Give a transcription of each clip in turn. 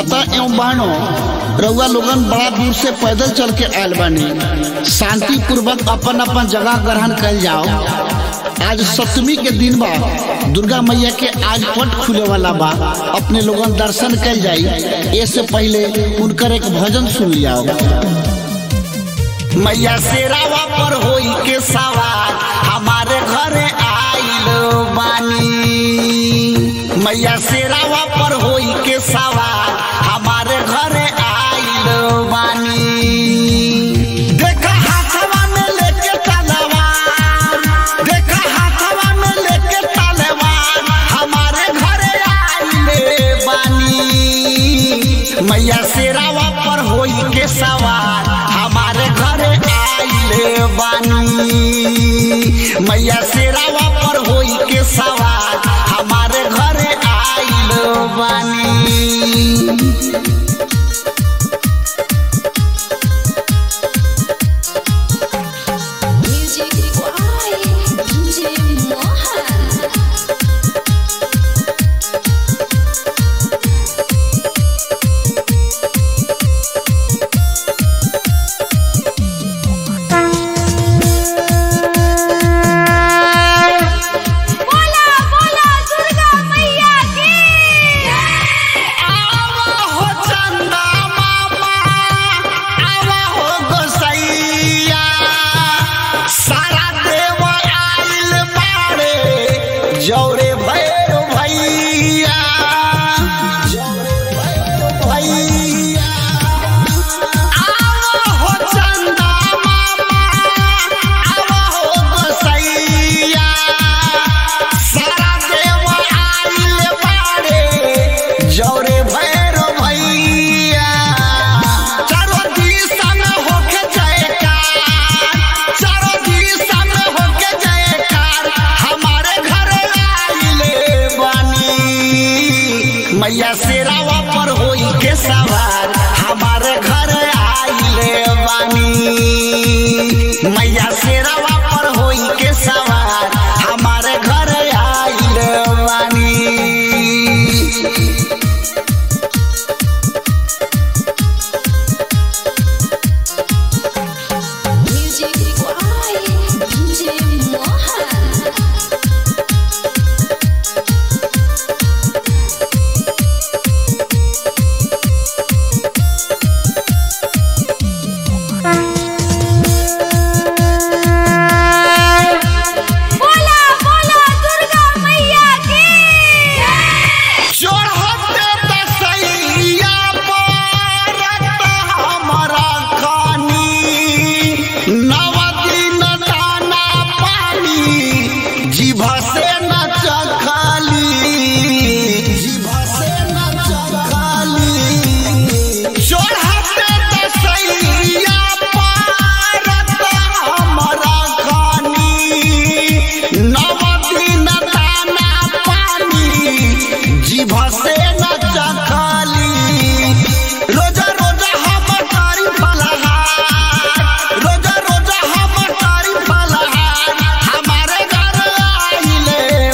माता एवं बहनों रउआ लोगन बड़ा दूर से पैदल चल के आयल बानी शांति पूर्वक अपन अपन जगह ग्रहण कल जाओ आज सप्तमी के दिन बा दुर्गा मैया के आज पट खुले वाला बा अपने लोगन दर्शन कल जाई ऐसे पहले उनकर एक भजन सुन जाओ मैया शेरावा पर होई के सवार हमारे घरे आइल बानी मैया शेरावा पर होई के सवार हमारे घरे आइल बानी देखा हाथवा में लेके तलवार देखा हाथवा में लेके तलवार हमारे घरे आइल बानी मैया शेरावा पर होई के सवार हमारे घरे आइल बानी मैया शेरावा पर होई के सवार हमारे घरे आइल बानी Music Why? DJ Mohan. बोला बोला दुर्गा मैया की आवा हो चंदा मामा आवा हो गोसैया सारा देव आइल बाड़े जौरे भैर भैया जौरे भैर भैया आवा हो चंदा मामा आवा हो गोसैया सारा देव आइल बाड़े जौरे भैर भैया चारों दिशा में होके जयकार चारों दिशा में होके जयकार हमारे घर आइले बानी मैया शेरावा पर होई के सवार हमारे घर आइले बानी मैया शेरावा पर होई के सवार हमारे घर आइले बानी Music Why? DJ Mohan. बोला बोला दुर्गा मैया की चढ़ते दसैया पर हमरा खानी नव दिन दाना पानी जीभ से न चखली जीभ से न चखली चढ़ते दसैया पर हमरा खानी नव दिन दाना पानी जीभ से न चखली रोजा रोजा हम तारी फलहार रोजा रोजा हम तारी फलहार हमारे घर आइले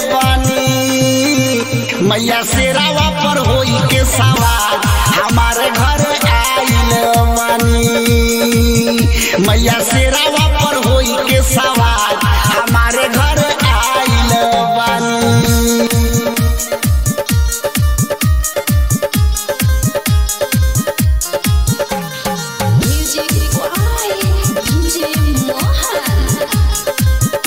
बानी मैया शेरावा पर होई के सवार हमारे घर आइले बानी मैया शेरावा पर होई के सवार हमारे घर आइले बानी Music Why? DJ Mohan.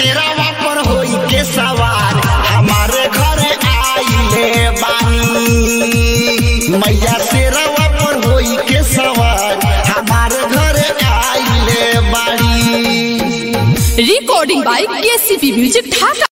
शेरावा पर होई के सवार हमारे घरे आइले बानी मैया शेरावा पर होई के सवार हमारे घरे आइले बानी recording by KCP Music Dhaka.